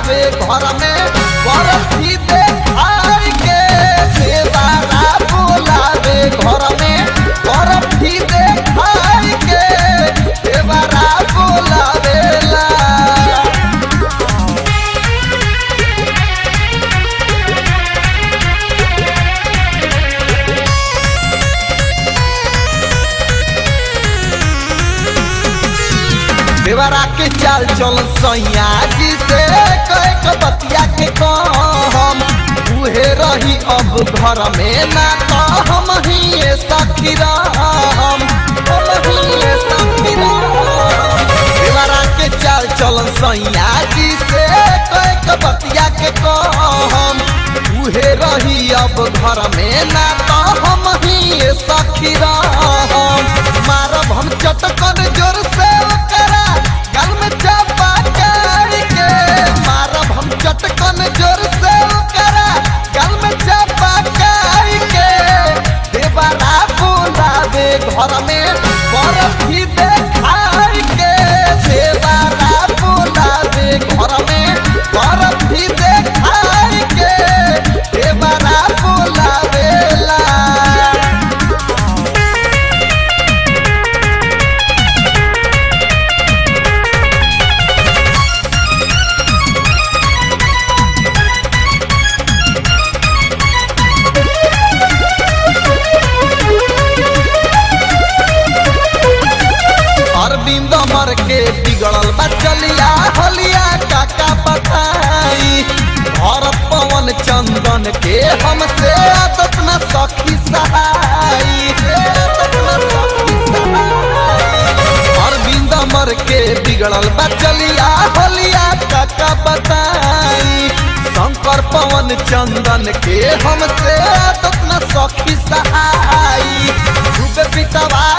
बोलावे घर में बरफी दे खाई के देवारा बोलावे घर में बरफी दे खाई के देवारा बोलावेला देवरा के चाल चल सैया जी से कहे के बतिया के कहम उहे रही अब घर में ना तो हम ही ये सखी रहम हम ही ये सखी रहम देवरा के चाल चल सैया जी से कहे के बतिया के कहम उहे रही अब घर में ना तो हम ही ये सखी रहम मारब हम चटकन जोर से ओकरा गल में चापा गाड़ी के मारब हम चटकन जोर से ओकरा गल में चापा गाड़ी के देवरा बोलावे घर में बरफी दे खाई के देवरा बोलावे घर में बरफी दे खाई के देवरा बोलावेला अरविंद मर के बिगड़ल बचलिया हलिया काका बताई भरत पवन चंदन के हमसे आदत न सखी सहाई आदत न सखी सहाई। अरविंद मर के बिगड़ल बचलिया हलिया काका बताई शंकर पवन चंदन के हमसे आदत न सखी सहाई डूबे पिटवा